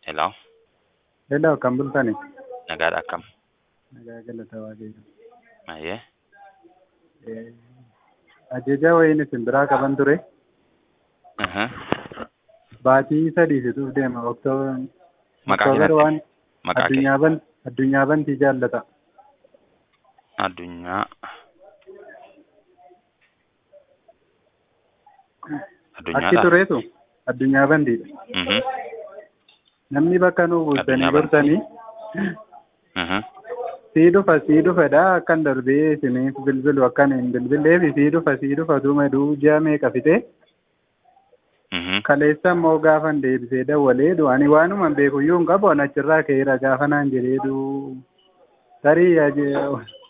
Hello, Hello, kan bultani? nagaadha akkam? Nagaa galata waaqayyo. Maayee? Eh, Ajaja wayiin isin biraa qaban ture. Aha. Baatii sadii situuf deema. Oktoobar Maqaa Oktoobar keenyatti? waan Maqaa kee? addunyaa ban addunyaa bantii jaallata. Addunyaa. Achi Addunyaadha? tureetu addunyaa bantiidha. Mhm. Namni bakka nu buustanii Addunyaa bantii. turtanii Mhm. sii dhufa sii dhufedha akkan darbee isiniif bilbilu akkan hin bilbilleef sii dhufa sii dhufa duuma duu ji'a meeqa fite Mhm. kaleessa immoo gaafan deebisee dawwaleedu ani waanuma hin beekuyyuu hin qabu an achirraa ka'eera gaafa naan jedheedu tarii aje-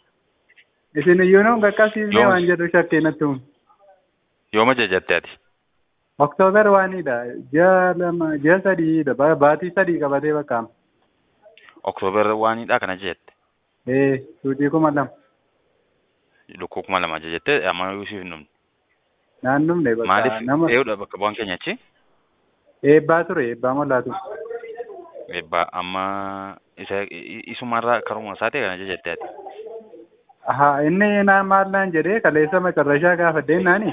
isin iyyuu nuun qaqqabsiisnee Yoom? waan jedhu shakkee natti uume. Yooma jajatte ati? Oktoobar waanidha ji'a lama ji'a sadiidha ba- baatii sadii qabatee bakka Oktoobar waanidha kana jajatte? ee suutii kuma lama Lukkuu kuma lama jajatte amma Yuusuf hin dhumne. naannumne bakka Maaliif nama eeyyudha bakka bu'aan keenya achi? eebbaa ture eebbaa mollaatu Eebbaa amma isa i- isumarraa karuma isaa ta'e kana jajatte ati? haa inni naa maal naan jedhee kaleessa macarrashaa gaafadheen naani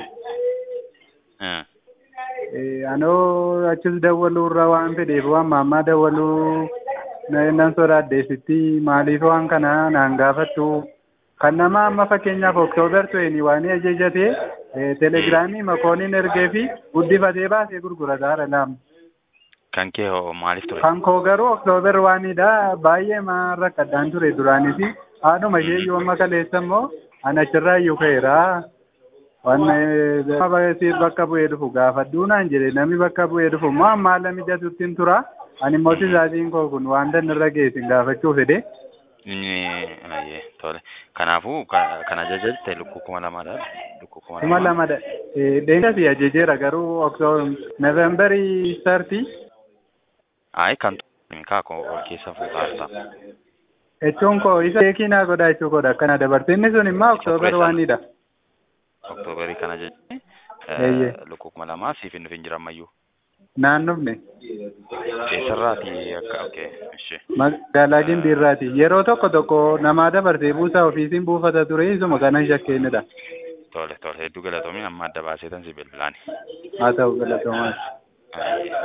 Eh. Eh, anoo achis dawwaluurra waan fedheef waan maammaa dawwaluu na- nan sodaaddeesitti maaliif waan kana naan gaafattu kan nama amma fakkeenyaaf oktoobar tu'eni waan ajajatee eh, telegiraamii makooniin ergee fi guddifatee baasee gurgurataadha laam Kan kee hoo maaliif ture? kan koo garuu oktoobar waanidha baay'ee maan rakkadhaan ture duraanis haadhuma ishee iyyuu amma kaleessa immoo an achirraa iyyuu ka'eera waan eh, bakka bu'ee dhufu gaafadhuu naan jedhe namni bakka bu'ee dhufu immoo amma haala mijatuttiin tura ani immoo tisaatiin koo kun waan irra geessin gaafachuu fedhe Inni ayyee tole. Kanaafuu ka- kana jajatte lukkuu kuma lamaadha. Lukkuu kuma kuma lama. lamadha deemsasi ajajeera garuu oktoobar noovembarii sartii Ayi kan tu- kaako ol keessa fuudhaa jechuun koo isa beekii naa godha jechuu godha akkana dabarte inni sun immoo oktoobar tureessa. waanidha Oktoobarii kana jechuun Eeyyee. lukkuu kuma lamaa siif hin dhufin jira ammayyuu. naannofne Eessarraati akka okay ishee. magaalaa gimbiirraati yeroo tokko tokko namaa dabarsee buusaa ofiisiin buufata ture isuma kanan shakkeenidha Tole tole hedduu galatoomi amma adda baasee tan si bilbilaani. haa ta'u galatoomaa Ayyee.